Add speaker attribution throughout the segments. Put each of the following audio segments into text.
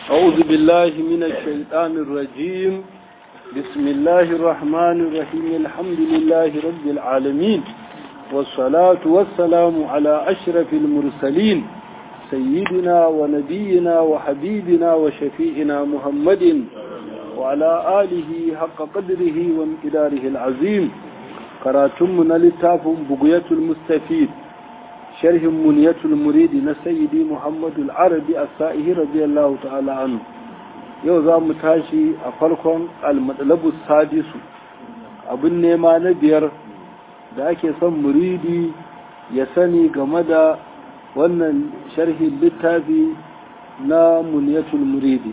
Speaker 1: أعوذ بالله من الشيطان الرجيم بسم الله الرحمن الرحيم الحمد لله رب العالمين والصلاة والسلام على أشرف المرسلين سيدنا ونبينا وحبيبنا وشفيئنا محمد وعلى آله حق قدره وامتداره العظيم كراتمنا لتاف بقية المستفيد شرح منية المريد نسيدي محمد العربي السائه رضي الله تعالى عنه yau za mu tashi a farkon almatsalabu sadisu abin nema na biyar da ake son muridi ya sani game da wannan sharhin littafi na muniyatul muridi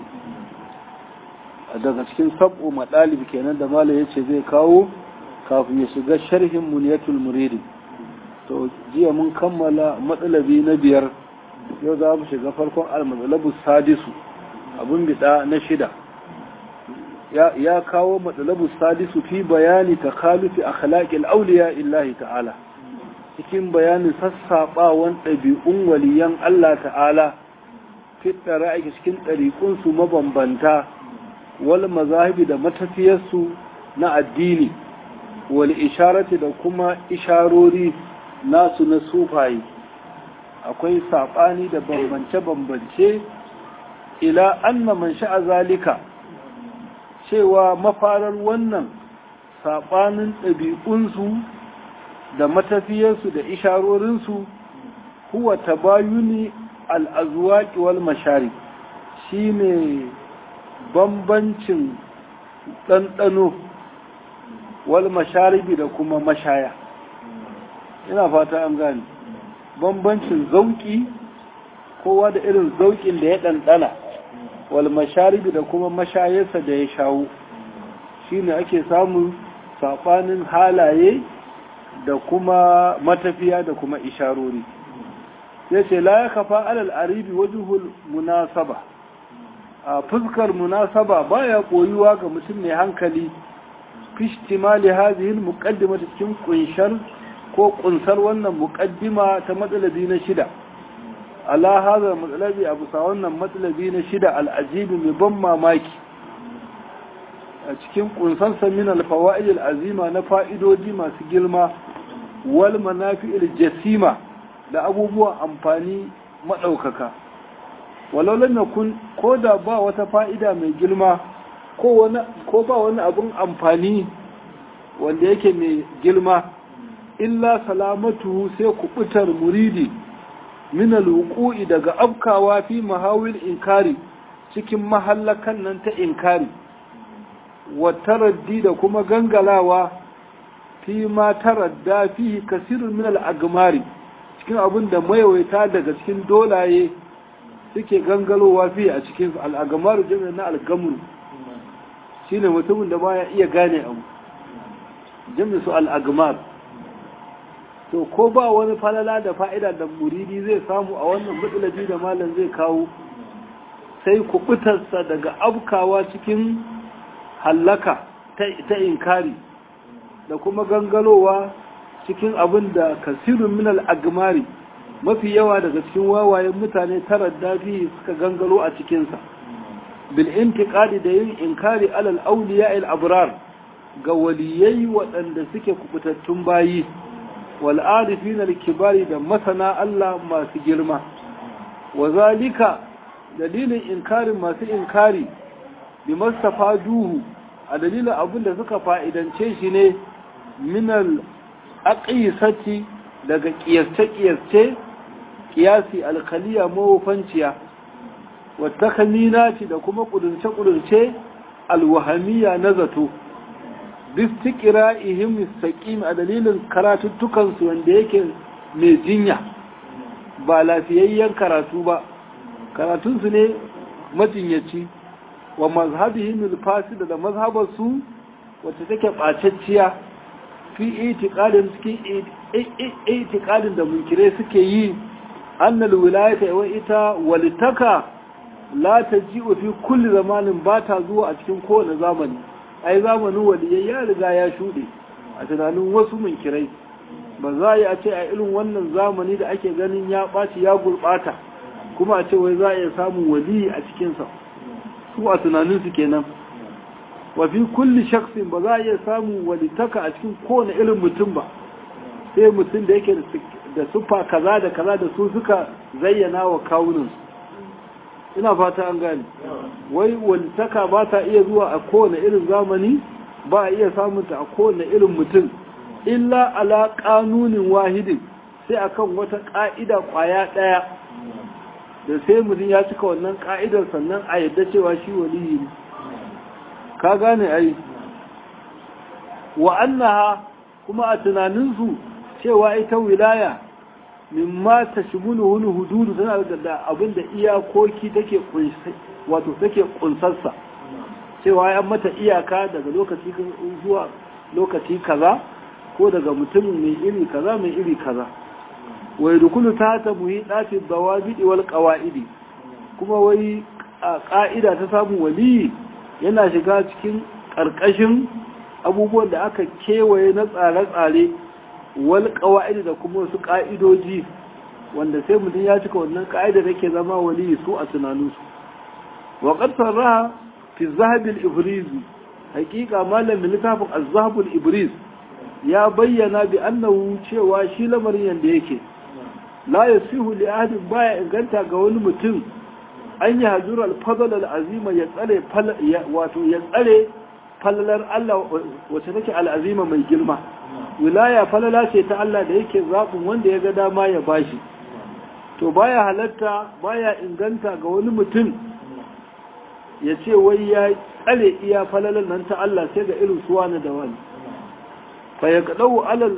Speaker 1: daga cikin sab'u matsalib kenan da malam ya ce zai kawo kafin ya shiga sharhin muniyatul muridi to jiya mun kammala matsalabi na biyar yau za mu shiga farkon almatsalabu sadisu abin bida na shida ya kawo matsalabu sadisu fi bayani ta kalufi a khalaƙil auliya illahi ta'ala cikin bayanin sassaɓawan ɗabi'un waliyan Allah ta'ala fitara ake cikin ɗariƙunsu mabambanta wal mazahibi da matafiyarsu na addini wal isharati da kuma isharori nasu na sufaye akwai saɓani da bambance-bambance ila anna man sha'a zalika cewa mafarar wannan saɓanin ɗabi'unsu da matafiyarsu da isharorinsu huwa tabayuni al'azuwaƙi wal mashari shi ne bambancin ɗanɗano wal masharibi da kuma mashaya ina fata an gani bambancin zauƙi kowa da irin zauƙin da ya ɗanɗana wal masharibi da kuma mashayarsa da ya shawo shi ne ake samun saɓanin halaye da kuma matafiya da kuma isharori ya ce la ya kafa alal aribi wajuhul munasaba a fuskar munasaba baya koyuwa ga mutum mai hankali fishtimali hazihil muqaddima cikin kunshar ko kunsar wannan muqaddima ta matsalabi na shida ala hada matsalabi abu sa wannan matsalabi na shida al'ajibi mai ban mamaki a cikin kunsarsa min alfawa'id al'azima na fa'idoji masu girma wal manafi'il jasima da abubuwan amfani maɗaukaka walau lam yakun ko da ba wata fa'ida mai girma ko wani ko ba wani abun amfani wanda yake mai girma illa salamatu sai kubutar muridi min alwuqu'i daga afkawa fi mahawil inkari cikin mahallakan nan ta inkari wa taraddi da kuma gangalawa fi ma taradda fi kasirun min al'agmari cikin abin da mayawaita daga cikin dolaye suke gangalowa fi a cikin al'agmar jami'a na algamru shi ne mutumin da baya iya gane abu jami'a su al'agmar to ko ba wani falala da fa'ida da muridi zai samu a wannan matsalabi da malam zai kawo sai kubutarsa daga abkawa cikin hallaka ta inkari da kuma gangalowa cikin abin da kasirun minal agmari mafi yawa daga cikin wawayen mutane tara dafi suka gangalo a cikinsa bil intiqadi da yin inkari alal awliya al abrar ga waliyai waɗanda suke kubutattun bayi wal arifin al kibari da masana Allah masu girma wa zalika dalilin inkarin masu inkari bi mastafa duhu a dalilin abin da suka fa'idance shi ne minal aƙisati daga ƙiyasce-ƙiyasce ƙiyasi alkaliya mawufanciya wata kaminaci da kuma ƙudurce-ƙudurce alwahamiya na zato bistikira ihim saƙim a dalilin karatuttukansu wanda yake mai jinya ba lafiyayyen karatu ba karatunsu ne majinyaci wa mazhabihim al-fasid da mazhabarsu wacce take ɓacacciya fi itiqadin cikin itiqadin da munkire suke yi annal wilayata wa ita walitaka la taji'u fi kulli zamanin ba ta zuwa a cikin kowane zamani ai zamanin waliyai ya riga ya shuɗe a tunanin wasu munkirai ba za a yi a ce a irin wannan zamani da ake ganin ya ɓaci ya gurɓata kuma a ce wai za a iya samun wali a cikinsa su a tunaninsu kenan wa fi kulli shaksin ba za a iya samun walitaka a cikin kowane irin mutum ba sai mutum da yake da sufa kaza da kaza da su suka zayyana wa kawuninsu ina fata an gane wai walitaka ba ta iya zuwa a kowane irin zamani ba a iya samunta a kowane irin mutum illa ala kanunin wahidin sai akan wata ka'ida kwaya daya da sai mutum ya cika wannan ka'idar sannan a yadda cewa shi waliyi ne ka gane ai wa annaha kuma a tunaninsu cewa ita wilaya mimma ta shimulu hulu hududu tana da abin da iyakoki take wato take kunsarsa cewa ya mata iyaka daga lokaci zuwa lokaci kaza ko daga mutum mai iri kaza mai iri kaza wai dukulu ta ta muhi ɗafi dawabidi wal ƙawa'idi kuma wai a ƙa'ida ta samun waliyi yana shiga cikin ƙarƙashin abubuwan da aka kewaye na tsare-tsare wal ƙawa'idi da kuma wasu ƙa'idoji wanda sai mutum ya cika wannan ƙa'ida da ke zama waliyi su a tunaninsu wa ƙasar raha fi zahabin ibrizi hakika malamin littafin azhabul ibris ya bayyana bi annahu cewa shi lamarin yanda yake la yasihu li ahadin baya inganta ga wani mutum an yi hajjur al-fadl al-azima ya tsare wato ya tsare falalar Allah wacce take al-azima mai girma wilaya falala ce ta Allah da yake zaɓin wanda ya ga dama ya bashi to baya halatta baya inganta ga wani mutum ya ce wai ya tsare iya falalar nan ta Allah sai ga irin suwa na da wani fa ya kaɗau alal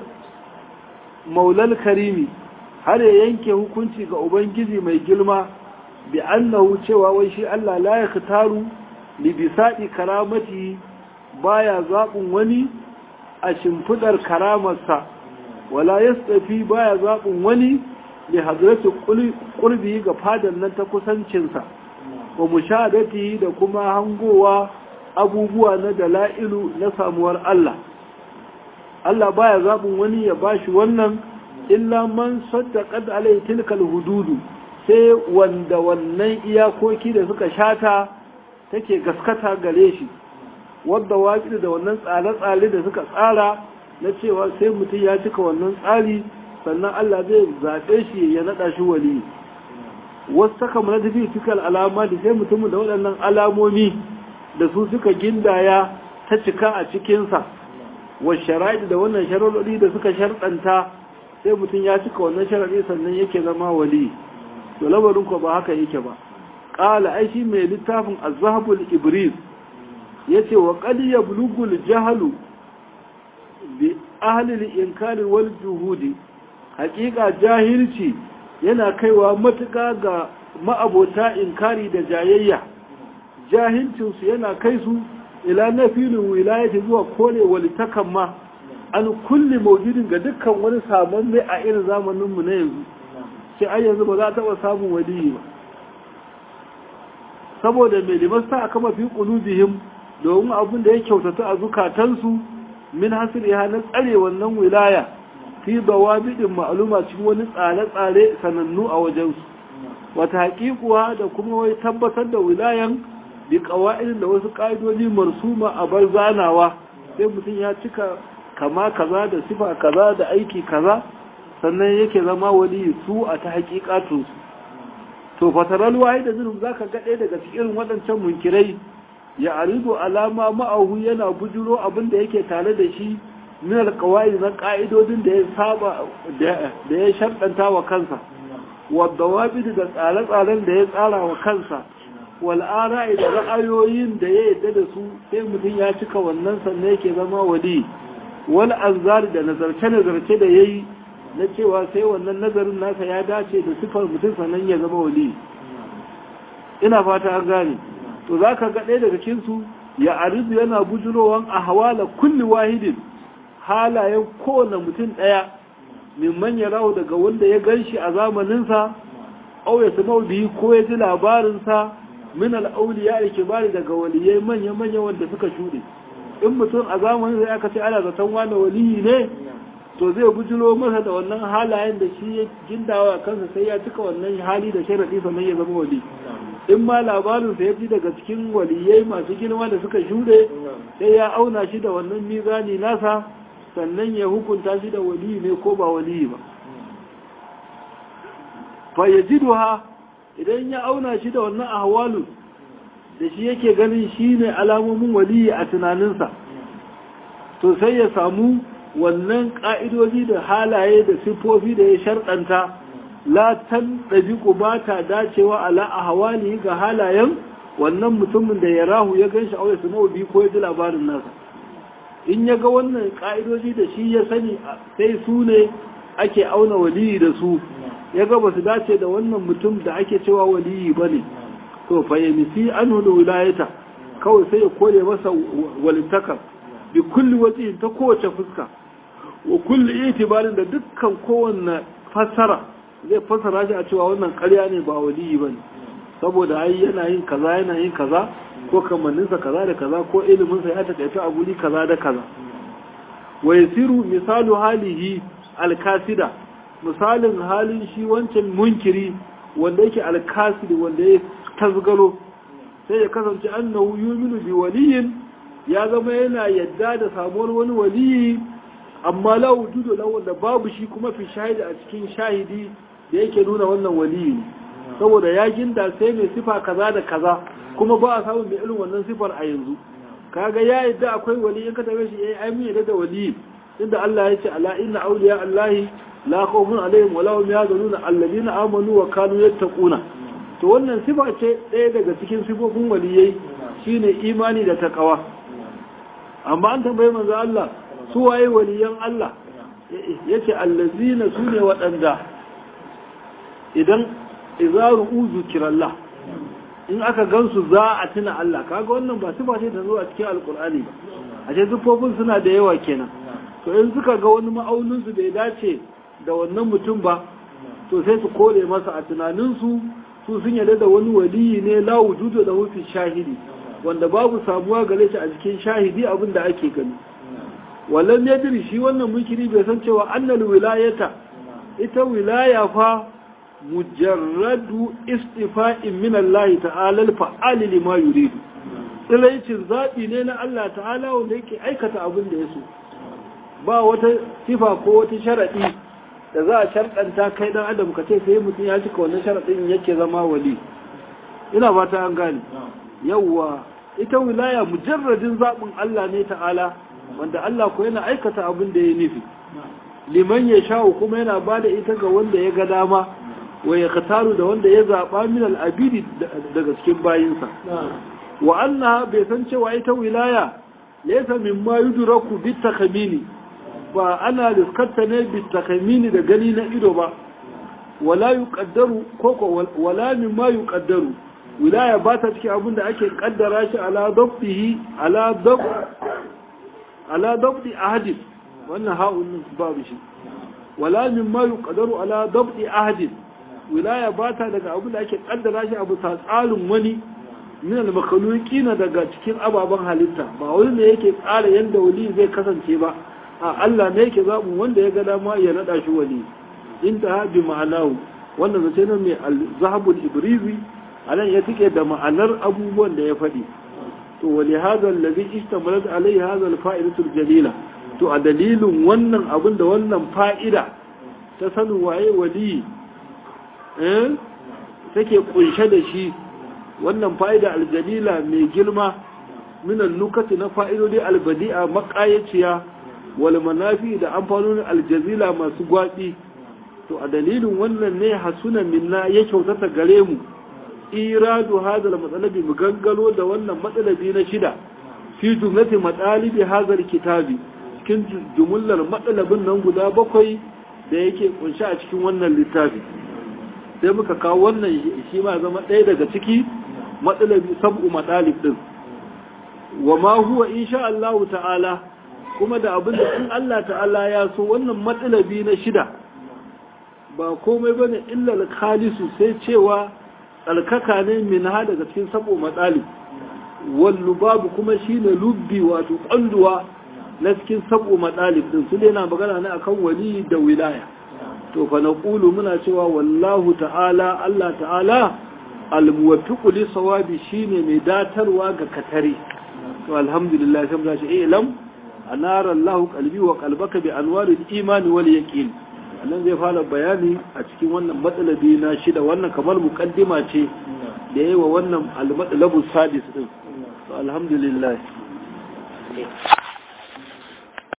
Speaker 1: maulal karimi har ya yanke hukunci ga ubangiji mai girma bi annahu cewa wai shi Allah la ya khitaru li bisadi karamati baya zaɓin wani a shimfidar karamarsa wala yastafi baya zaɓin wani li hadratu qurbi ga fadan nan ta kusancinsa wa mushahadati da kuma hangowa abubuwa na dala'ilu na samuwar Allah Allah baya zaɓin wani ya bashi wannan illa man saddaqat alai tilkal hududu sai wanda wannan iyakoki da suka shata take gaskata gare shi wadda waƙi da wannan tsare-tsare da suka tsara na cewa sai mutum ya cika wannan tsari sannan Allah zai zaɓe shi ya naɗa shi wali wasu saka mana tafi fikal alama da sai mutumin da waɗannan alamomi da su suka gindaya ta cika a cikinsa wa shara'i da wannan sharaɗi da suka sharɗanta sai mutum ya cika wannan sharaɗi sannan yake zama wali to lamarin ko ba haka yake ba ƙala ai shi mai littafin azhabul ibris yace wa qad yablughu al-jahlu bi ahli al-inkar wal juhudi haƙiƙa jahilci yana kaiwa matuƙa ga ma'abota inkari da jayayya jahilcin su yana kai su ila nafilin wilayati zuwa kore walitakan ma an kulli maujudin ga dukkan wani sabon mai a irin zamanin mu na yanzu sai ai yanzu ba za a taɓa samun waliyi ba saboda mai limasta a kama fi ƙulubihim domin abin da ya kyautata a zukatansu min hasiri na tsare wannan wilaya fi bidin ma'aluma cikin wani tsare-tsare sanannu a wajensu wata haƙiƙuwa da kuma wai tabbatar da wilayan bi ƙawa'idin da wasu ƙa'idoji marsuma a bar zanawa sai mutum ya cika kama kaza da sifa kaza da aiki kaza sannan yake zama wali su a ta haƙiƙatunsu to fataral wahi da zulum zaka ga ɗaya daga cikin waɗancan munkirai ya aridu alama ma'ahu yana bujuro abin da yake tare da shi min alqawaid na ka'idodin da ya saba da ya sharɗanta wa kansa wa dawabid da tsare-tsaren da ya tsara wa kansa wal ara'i da ra'ayoyin da ya yadda da su sai mutum ya cika wannan sannan yake zama wali wal anzar da nazarce-nazarce da yayi na cewa sai wannan nazarin nasa ya dace da sifar mutum sannan ya zama wali ina fata an gane to za ka ga ɗaya daga cinsu ya arizu yana bujurowan a hawala kulli wahidin halayen kowane mutum ɗaya mimman ya rahu daga wanda ya gan shi a zamaninsa au ya sama biyu ko ya ji labarinsa min al'auliya da kibari daga waliyai manya-manya wanda suka shuɗe in mutum a zamanin da aka ce ana zaton wani waliyi ne to zai bujiro masa da wannan halayen da shi ya gindawa kansa sai ya cika wannan hali da sharaɗi sannan ya zama wali in ma labarinsa ya ji daga cikin waliyai masu girma da suka shuɗe sai ya auna shi da wannan mizani nasa sannan ya hukunta shi da waliyi ne ko ba waliyi ba fa ya ji idan ya auna shi da wannan ahwalu da shi yake ganin shi ne alamomin waliyi a tunaninsa to sai ya samu wannan ƙa'idoji da halaye da siffofi da ya sharɗanta latan ɗabiƙu ba ta dacewa ala a hawali ga halayen wannan mutumin da ya rahu ya gan shi aure su mawabi ko ya ji labarin nasa in ya ga wannan ƙa'idoji da shi ya sani sai su ne ake auna waliyi da su ya ga ba su dace da wannan mutum da ake cewa waliyi ba ne to fayyamisi an hudu wilayata kawai sai ya kore masa walittakar bi kulli wajen ta kowace fuska wa kulli itibarin da dukkan kowanne fassara zai fassara shi a cewa wannan ƙarya ne ba waliyi bane saboda ai yana yin kaza yana yin kaza ko kamanninsa kaza da kaza ko iliminsa ya takaita a guri kaza da kaza wa yasiru misalu halihi alkasida misalin halin shi wancan munkiri wanda yake alkasidi wanda ya tazgalo sai ya kasance annahu yuminu bi waliyin ya zama yana yadda da samuwar wani waliyi amma la wujudu lahu wanda babu shi kuma fi shahidi a cikin shahidi da yake nuna wannan waliyi saboda ya ginda sai mai sifa kaza da kaza kuma ba a samun mai irin wannan sifar a yanzu kaga ya yadda akwai wali in ka tabe shi yayi ai mun yadda da wali inda Allah ya ce ala inna awliya Allahi la khawfun alaihim wa lahum yahzanun alladhina amanu wa kanu yattaquna to wannan sifa ce ɗaya daga cikin sifofin waliyai shine imani da takawa amma an tambaye manzo Allah su waye waliyan Allah yace allazina sune waɗanda idan izaru uzu kirallah in aka gansu za a tuna Allah kaga wannan ba sifa ce ta zo a cikin alkur'ani ba a ce sifofin suna da yawa kenan to in suka ga wani ma'aunin su bai dace da wannan mutum ba to sai su kore masa a tunanin su su sun yarda da wani waliyi ne la wujudu da hufi shahidi wanda babu samuwa gare shi a cikin shahidi abin da ake gani wallan yadri shi wannan munkiri bai san cewa annal wilayata ita wilaya fa mujarradu istifa'in min Allah ta'ala al-fa'al lima yuridu tsilaicin zabi ne na Allah ta'ala wanda yake aikata abin da yaso ba wata sifa ko wata sharadi da za a sharɗanta kai dan adam ka ce sai mutum ya cika wannan sharadin yake zama wali ina fata an gane yawa ita wilaya mujarradin zabin Allah ne ta'ala wanda Allah ko yana aikata abin da ya nufi liman ya sha'u kuma yana bada ita ga wanda ya ga dama wa ya kataru da wanda ya zaɓa min al'abidi daga cikin bayinsa wa annaha bai san cewa ita wilaya laysa mimma yudraku bit takamini ba ana riskarta ne bit takamini da gani na ido ba wala yuqaddaru koko wala mimma yuqaddaru wilaya ba ta cikin abin da ake kaddara shi ala dabtihi ala dab ala dabti ahadin wannan ha'un babu shi wala mimma yuqaddaru ala dabti ahadin wilaya ba ta daga abin da ake kaddara shi abu ta tsarin wani min al na daga cikin ababen halitta ba wani ne yake tsara yadda wali zai kasance ba a Allah ne yake zaɓin wanda ya ga dama ya naɗa shi wali in ta bi ma'anahu wannan zace nan mai al-zahabul ibrizi anan ya tike da ma'anar abubuwan da ya faɗi to wali hadha alladhi istamalat alayhi hadha al-fa'idatu jalila to a dalilin wannan abin da wannan fa'ida ta sanin waye wali take kunshe da shi wannan fa'ida aljalila mai girma minan nukati na fa'idodi albadi'a makayaciya wal manafi da amfanonin aljazila masu gwaɗi to a dalilin wannan ne hasuna minna ya kyautata gare mu iradu hadal matsalabi mu gangalo da wannan matsalabi na shida fi jumlati matsalibi hadal kitabi cikin jumullar matsalabin nan guda bakwai da yake kunshi a cikin wannan littafi sai muka kawo wannan shi ma zama ɗaya daga ciki matsalabi sab'u matsalib ɗin wa ma huwa insha Allah ta'ala kuma da abin da in Allah ta'ala ya so wannan matsalabi na shida ba komai bane illa al-khalisu sai cewa tsarkaka ne min ha daga cikin sab'u matsalib wal lubabu kuma shine lubbi wato kwanduwa na cikin sabu madalib din su na magana ne akan wali da wilaya to fa naqulu muna cewa wallahu ta'ala Allah ta'ala al-muwaffiqu li sawabi shine mai datarwa ga katare to alhamdulillah sai mu ce ilam anara Allah qalbi wa qalbaka bi anwaril imani wal yaqin nan zai fara bayani a cikin wannan matsalabi na shida wannan kamar mukaddima ce da yayi wa wannan al-matsalabu sadis din to alhamdulillah